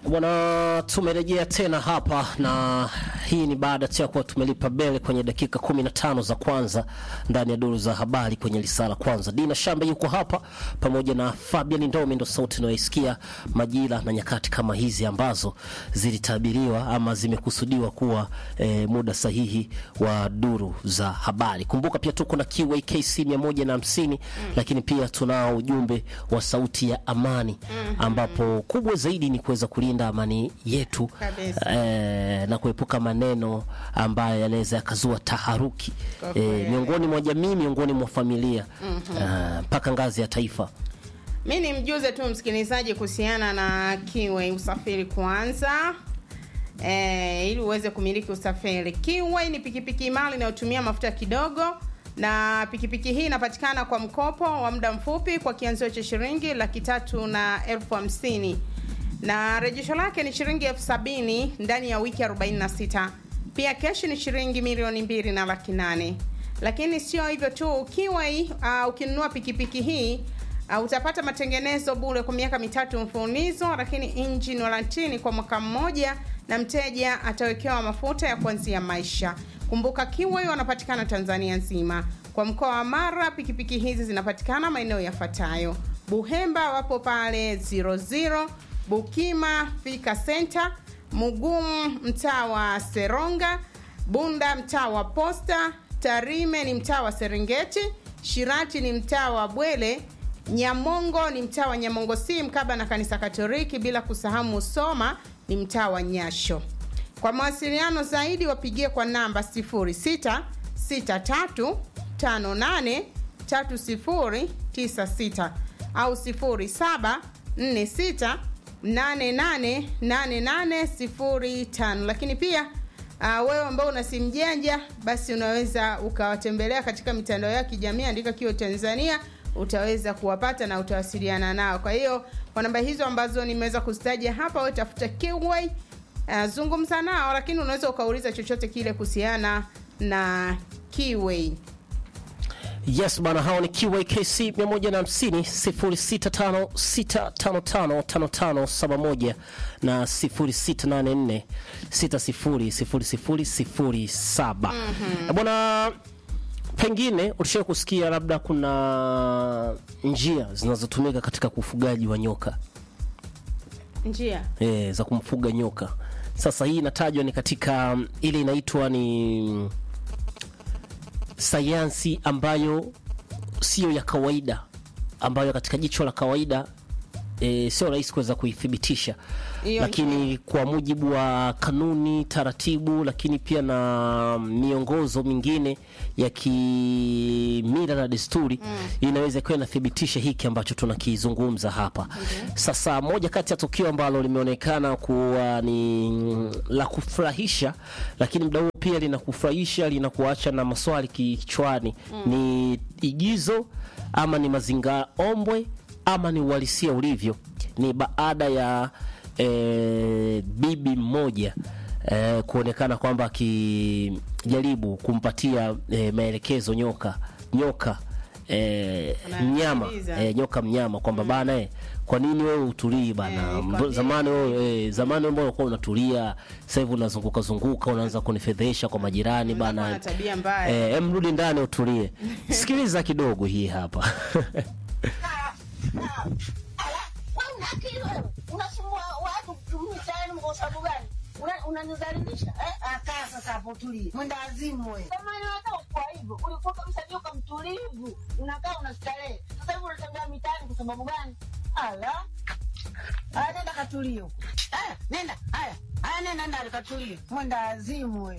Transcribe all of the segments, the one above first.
Bwana, tumerejea tena hapa na hii ni baada tu ya kuwa tumelipa bele kwenye dakika 15 za kwanza ndani ya duru za habari kwenye lisala kwanza. Dina Shambe yuko hapa pamoja na Fabian Ndomi, ndo sauti unayoisikia majira na nyakati kama hizi ambazo zilitabiriwa ama zimekusudiwa kuwa eh, muda sahihi wa duru za habari. Kumbuka pia tuko na QAKC 150 mm. lakini pia tunao ujumbe wa sauti ya amani ambapo kubwa zaidi ni kuweza kulinda amani yetu Kabisa. eh, na kuepuka maneno ambayo yanaweza yakazua taharuki Kwa eh, kweli. miongoni mwa jamii, miongoni mwa familia ah, mpaka ngazi ya taifa. Mi ni mjuze tu msikilizaji kuhusiana na Kiway usafiri kwanza. E, ili uweze kumiliki usafiri. Kiway ni pikipiki imara inayotumia mafuta kidogo na pikipiki hii inapatikana kwa mkopo wa muda mfupi kwa kianzio cha shilingi laki tatu na elfu hamsini na rejesho lake ni shilingi elfu sabini ndani ya wiki 46. Pia keshi ni shilingi milioni mbili na laki nane. Lakini sio hivyo tu, Kiway uh, ukinunua pikipiki hii Uh, utapata matengenezo bure kwa miaka mitatu mfululizo, lakini engine warranty kwa mwaka mmoja, na mteja atawekewa mafuta ya kuanzia maisha. Kumbuka Kiway wanapatikana Tanzania nzima. Kwa mkoa wa Mara, pikipiki hizi zinapatikana maeneo yafuatayo: Buhemba wapo pale 00, Bukima Fika Center, Mugumu mtaa wa Seronga, Bunda mtaa wa Posta, Tarime ni mtaa wa Serengeti, Shirati ni mtaa wa Bwele, Nyamongo ni mtaa wa Nyamongo si mkaba na kanisa Katoliki, bila kusahau Musoma ni mtaa wa Nyasho. Kwa mawasiliano zaidi wapigie kwa namba 0663583096 au 0746888805. Lakini pia uh, wewe ambao una simu janja, basi unaweza ukawatembelea katika mitandao ya kijamii, andika Kio Tanzania utaweza kuwapata na utawasiliana nao. Kwa hiyo kwa namba hizo ambazo nimeweza kuzitaja hapa, wewe tafuta Kiway, uh, zungumza nao, lakini unaweza ukauliza chochote kile kuhusiana na Kiway. Yes bana, hao ni QAKC 150 0656555571 na 0684 600007. Eh, Bwana, pengine ulishawahi kusikia labda kuna njia zinazotumika katika ufugaji wa nyoka Njia e, za kumfuga nyoka. Sasa hii inatajwa ni katika mm, ile inaitwa ni sayansi ambayo sio ya kawaida, ambayo katika jicho la kawaida e, sio rahisi kuweza kuithibitisha, Hiyo lakini kwa mujibu wa kanuni, taratibu, lakini pia na miongozo mingine ya kimila na desturi inaweza ikawa inathibitisha hiki ambacho tunakizungumza hapa. Sasa moja kati ya tukio ambalo limeonekana kuwa ni mm, la kufurahisha, lakini muda huo pia linakufurahisha, linakuacha na maswali kichwani, ni igizo ama ni mazingira ombwe ama ni uhalisia ulivyo, ni baada ya eh, bibi mmoja eh, kuonekana kwamba akijaribu kumpatia eh, maelekezo nyoka nyoka eh, mnyama Anasikiliza. eh, nyoka mnyama kwamba bana eh, kwa nini wewe utulii bana? Eh, kwa Mbo- nini? zamani wewe eh, zamani wewe mbona ulikuwa unatulia, sasa hivi unazunguka zunguka, unaanza kunifedhesha kwa majirani Unakuwa bana. na tabia mbaya. Eh, em rudi ndani utulie. Sikiliza kidogo hii hapa. Wewe akili wewe. Unasumbua watu mtaani kwa sababu gani? Una- Unanidhalilisha eh? Akaa sasa hapo tulie. Mwenda azimu wewe. Kama unataka kwa hivyo, ulikuwa kabisa joka mtulivu. Unakaa unastarehe. Sasa hivi unatembea mitaani kwa sababu gani? Ala. Aya, nenda katulie huko. Aya, nenda. Aya. Aya, nenda ndani katulie. Mwenda azimu wewe.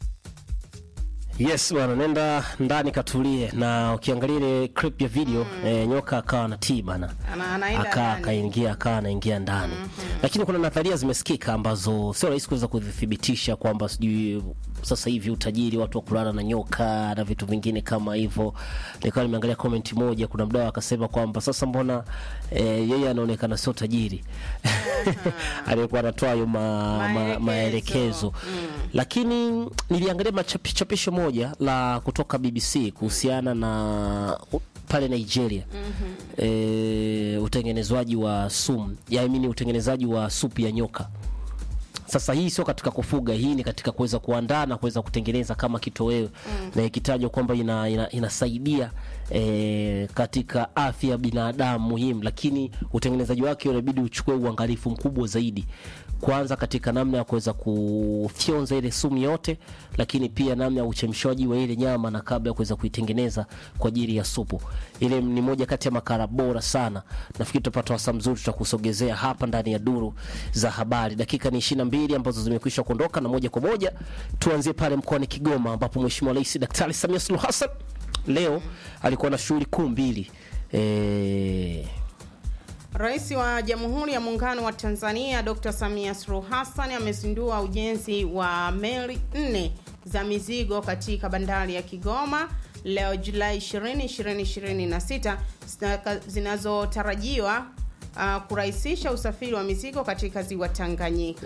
Yes bwana, nenda ndani katulie. Na ukiangalia ile clip ya video eh, nyoka akawa na tii bana, Ana- anaenda aka ndani. akaingia akawa anaingia ndani lakini kuna nadharia zimesikika ambazo sio rahisi kuweza kuzithibitisha kwamba sijui sasa hivi utajiri watu wa kulala na nyoka na vitu vingine kama hivyo. Nikawa nimeangalia comment moja, kuna mdau akasema kwamba sasa mbona eh, yeye anaonekana sio tajiri aliyekuwa anatoa hayo ma, ma, Maelekezo. maelekezo lakini niliangalia machapisho moja la kutoka BBC kuhusiana na pale Nigeria e, utengenezwaji wa sumu yaamini utengenezaji wa supu ya nyoka sasa hii sio katika kufuga, hii ni katika kuweza kuandaa na kuweza kutengeneza kama kitoweo na ikitajwa kwamba ina, ina, inasaidia e, katika afya ya binadamu muhimu, lakini utengenezaji wake unabidi uchukue uangalifu mkubwa zaidi, kwanza katika namna ya kuweza kufyonza ile sumu yote, lakini pia namna ya uchemshaji wa ile nyama na kabla ya kuweza kuitengeneza kwa ajili ya supu. Ile ni moja kati ya makala bora sana. Nafikiri tutapata wasaa mzuri, tutakusogezea hapa ndani ya duru za habari. Dakika ni 22 ambazo zimekwisha kuondoka, na moja kwa moja tuanzie pale mkoani Kigoma ambapo Mheshimiwa Rais Daktari Samia Suluhu Hassan leo alikuwa na shughuli kuu mbili eh, Rais wa Jamhuri ya Muungano wa Tanzania Dr. Samia Suluhu Hassan amezindua ujenzi wa meli nne za mizigo katika bandari ya Kigoma leo Julai 20, 2026 zina- zinazotarajiwa uh, kurahisisha usafiri wa mizigo katika ziwa Tanganyika.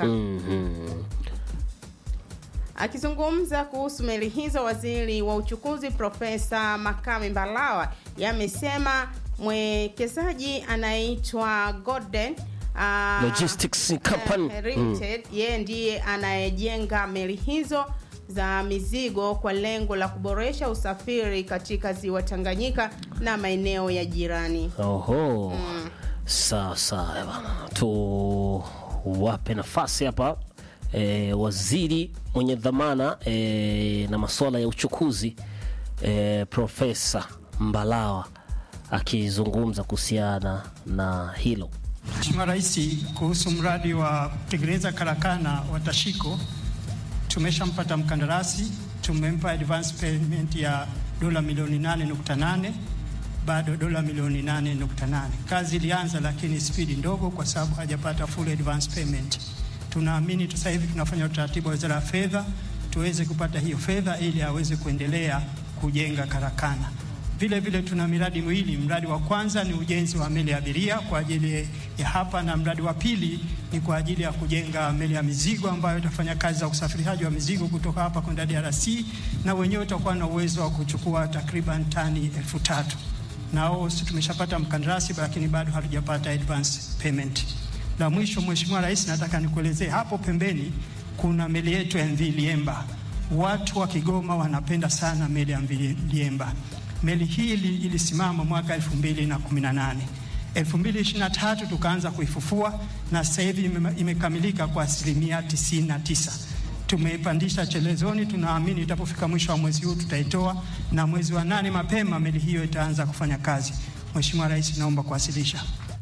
Akizungumza kuhusu meli hizo, waziri wa uchukuzi Profesa Makame Mbalawa yamesema mwekezaji anayeitwa Golden uh, Logistics Company. eh, Limited, yeye ndiye anayejenga meli hizo za mizigo kwa lengo la kuboresha usafiri katika ziwa Tanganyika na maeneo ya jirani. Oho. Sawa sawa bana, tu wape nafasi hapa e, waziri mwenye dhamana e, na masuala ya uchukuzi e, Profesa Mbalawa akizungumza kuhusiana na hilo. Mheshimiwa Rais, kuhusu mradi wa kutengeneza karakana wa Tashiko, tumeshampata mkandarasi, tumempa advance payment ya dola milioni 8.8, bado dola milioni 8.8. Kazi ilianza, lakini spidi ndogo, kwa sababu hajapata full advance payment. Tunaamini sasa hivi tunafanya utaratibu wa Wizara ya Fedha tuweze kupata hiyo fedha ili aweze kuendelea kujenga karakana. Vile vile tuna miradi miwili. Mradi wa kwanza ni ujenzi wa meli ya abiria kwa ajili ya hapa, na mradi wa pili ni kwa ajili ya kujenga meli ya mizigo ambayo itafanya kazi za usafirishaji wa mizigo kutoka hapa kwenda DRC, na wenyewe utakuwa na uwezo wa kuchukua takriban tani elfu tatu. Nao si tumeshapata mkandarasi, lakini bado hatujapata advance payment. La mwisho, Mheshimiwa Rais, nataka nikuelezee hapo pembeni kuna meli yetu ya MV Liemba. Watu wa Kigoma wanapenda sana meli ya MV Liemba. Meli hii ili- ilisimama mwaka 2018. 2023 tukaanza kuifufua na sasa hivi ime- imekamilika kwa asilimia 99. Tumeipandisha chelezoni, tunaamini itapofika mwisho wa mwezi huu tutaitoa, na mwezi wa nane mapema meli hiyo itaanza kufanya kazi. Mheshimiwa Rais, naomba kuwasilisha.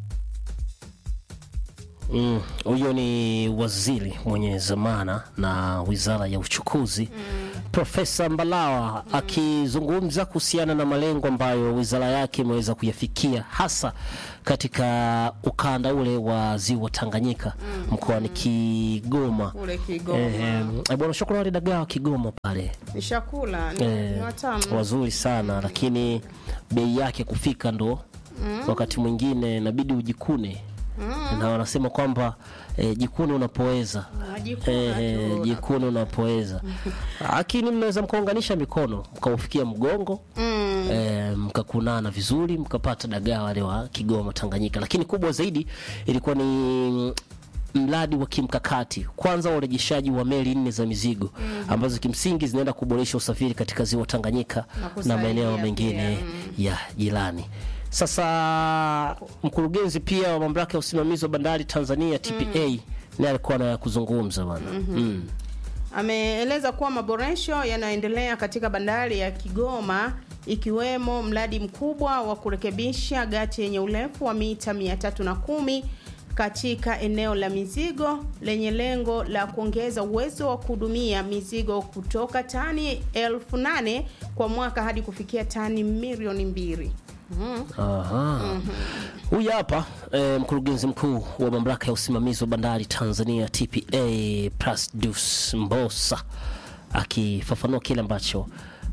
Mm, huyo ni waziri mwenye zamana na wizara ya uchukuzi Profesa Mbalawa akizungumza kuhusiana na malengo ambayo wizara yake imeweza kuyafikia hasa katika ukanda ule wa ziwa Tanganyika mkoani Kigoma. Kule Kigoma. Eh, eh, bwana shukrani wale dagaa wa Kigoma pale Ni chakula ni, eh, ni watamu. wazuri sana lakini bei yake kufika ndo wakati mwingine inabidi ujikune na wanasema kwamba eh, jikune unapoweza Unajikuna eh, tu. jikune unapoweza lakini mnaweza mkaunganisha mikono mkaufikia mgongo Mm. eh, mkakunana vizuri mkapata dagaa wale wa Kigoma Tanganyika. Lakini kubwa zaidi ilikuwa ni mm, mradi wa kimkakati kwanza wa urejeshaji wa meli nne za mizigo ambazo kimsingi zinaenda kuboresha usafiri katika ziwa Tanganyika Na na, kusaidia maeneo pia, mengine ya jirani. Sasa mkurugenzi pia wa mamlaka ya usimamizi wa bandari Tanzania TPA naye alikuwa na ya kuzungumza bwana. Mm. Ameeleza kuwa maboresho yanayoendelea katika bandari ya Kigoma ikiwemo mradi mkubwa wa kurekebisha gati yenye urefu wa mita 310 katika eneo la mizigo lenye lengo la kuongeza uwezo wa kuhudumia mizigo kutoka tani elfu nane kwa mwaka hadi kufikia tani milioni mbili. Mhm. Aha. Huyu hapa eh, mkurugenzi mkuu wa mamlaka ya usimamizi wa bandari Tanzania TPA Plasdus Mbosa akifafanua kile ambacho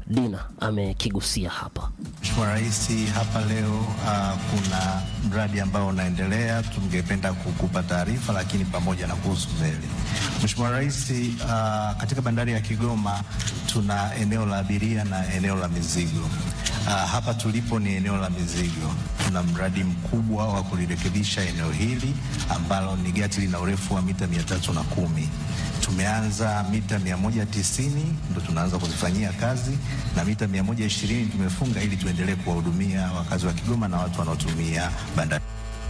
Dina amekigusia hapa. Mheshimiwa Rais, hapa leo uh, kuna mradi ambao unaendelea, tungependa kukupa taarifa, lakini pamoja na kuhusu meli. Mheshimiwa Rais, uh, katika bandari ya Kigoma tuna eneo la abiria na eneo la mizigo. Uh, hapa tulipo ni eneo la mizigo. Tuna mradi mkubwa wa kulirekebisha eneo hili ambalo ni gati lina urefu wa mita mia tatu na kumi tumeanza mita 190 ndo tunaanza kuzifanyia kazi na mita 120 tumefunga ili tuendelee kuwahudumia wakazi wa Kigoma na watu wanaotumia bandari.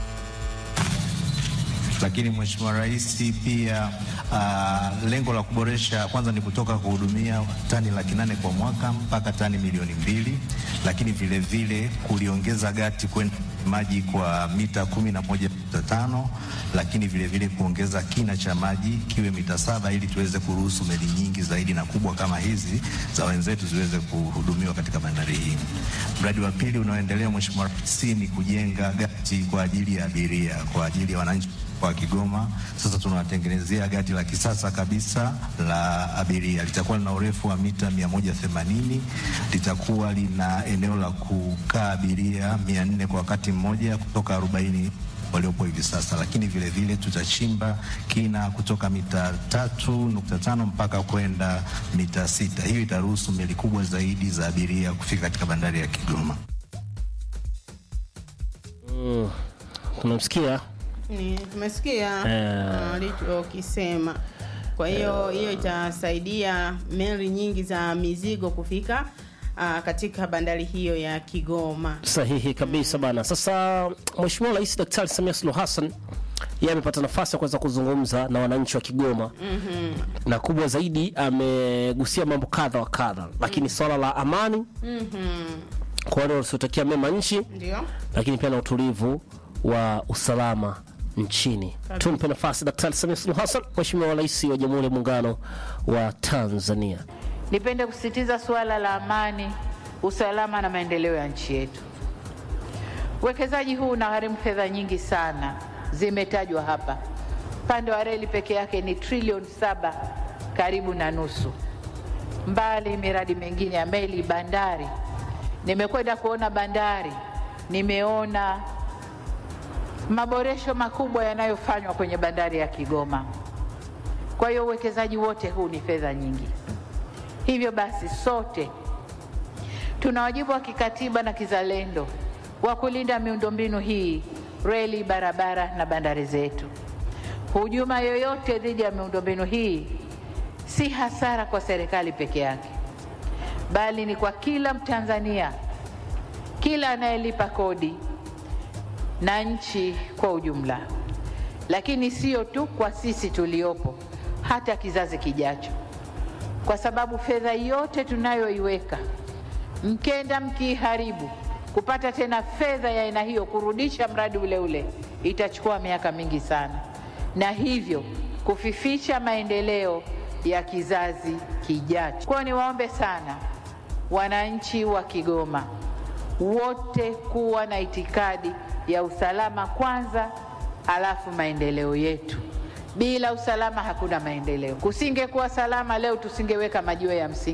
Lakini Mheshimiwa Rais pia uh, lengo la kuboresha kwanza ni kutoka kuhudumia tani laki nane kwa mwaka mpaka tani milioni mbili, lakini vile vile kuliongeza gati kwenda maji kwa mita kumi na moja nukta tano lakini vile vile kuongeza kina cha maji kiwe mita saba ili tuweze kuruhusu meli nyingi zaidi na kubwa kama hizi za wenzetu ziweze kuhudumiwa katika bandari hii. Mradi wa pili unaoendelea Mheshimiwa Rais ni kujenga gati kwa ajili ya abiria kwa ajili ya wananchi wa Kigoma. Sasa tunawatengenezea gati la kisasa kabisa la abiria, litakuwa lina urefu wa mita 180, litakuwa lina eneo la kukaa abiria 400 kwa wakati mmoja kutoka 40 waliopo hivi sasa, lakini vile vile tutachimba kina kutoka mita tatu nukta tano mpaka kwenda mita sita. Hiyo itaruhusu meli kubwa zaidi za abiria kufika katika bandari ya Kigoma. Mm, tunamsikia Ni- tumesikia Eh. alichokisema. Kwa hiyo hiyo itasaidia meli nyingi za mizigo kufika ah, katika bandari hiyo ya Kigoma. sahihi kabisa bana. Sasa Mheshimiwa Rais Daktari Samia Suluhu Hassan yeye amepata nafasi ya kuweza kuzungumza na wananchi wa Kigoma na kubwa zaidi amegusia mambo kadha wa kadha, lakini swala la amani kwa wale wasiotakia mema nchi, Ndio. lakini pia na utulivu wa usalama nchini. Tumpe nafasi Daktari Samia Suluhu Hassan, Mheshimiwa Rais wa Jamhuri ya Muungano wa Tanzania. Nipende kusisitiza suala la amani, usalama na maendeleo ya nchi yetu. Uwekezaji huu unagharimu fedha nyingi sana, zimetajwa hapa. Upande wa reli peke yake ni trilioni saba, karibu na nusu, mbali miradi mingine ya meli, bandari. Nimekwenda kuona bandari, nimeona maboresho makubwa yanayofanywa kwenye bandari ya Kigoma. Kwa hiyo uwekezaji wote huu ni fedha nyingi. Hivyo basi sote tuna wajibu wa kikatiba na kizalendo wa kulinda miundombinu hii, reli, barabara na bandari zetu. Hujuma yoyote dhidi ya miundombinu hii si hasara kwa serikali peke yake, bali ni kwa kila Mtanzania, kila anayelipa kodi na nchi kwa ujumla, lakini sio tu kwa sisi tuliopo, hata kizazi kijacho kwa sababu fedha yote tunayoiweka mkenda mkiiharibu, kupata tena fedha ya aina hiyo kurudisha mradi ule ule itachukua miaka mingi sana, na hivyo kufifisha maendeleo ya kizazi kijacho. Kwa hiyo niwaombe sana wananchi wa Kigoma wote kuwa na itikadi ya usalama kwanza, alafu maendeleo yetu. Bila usalama hakuna maendeleo. Kusingekuwa salama leo, tusingeweka majiwe ya msingi.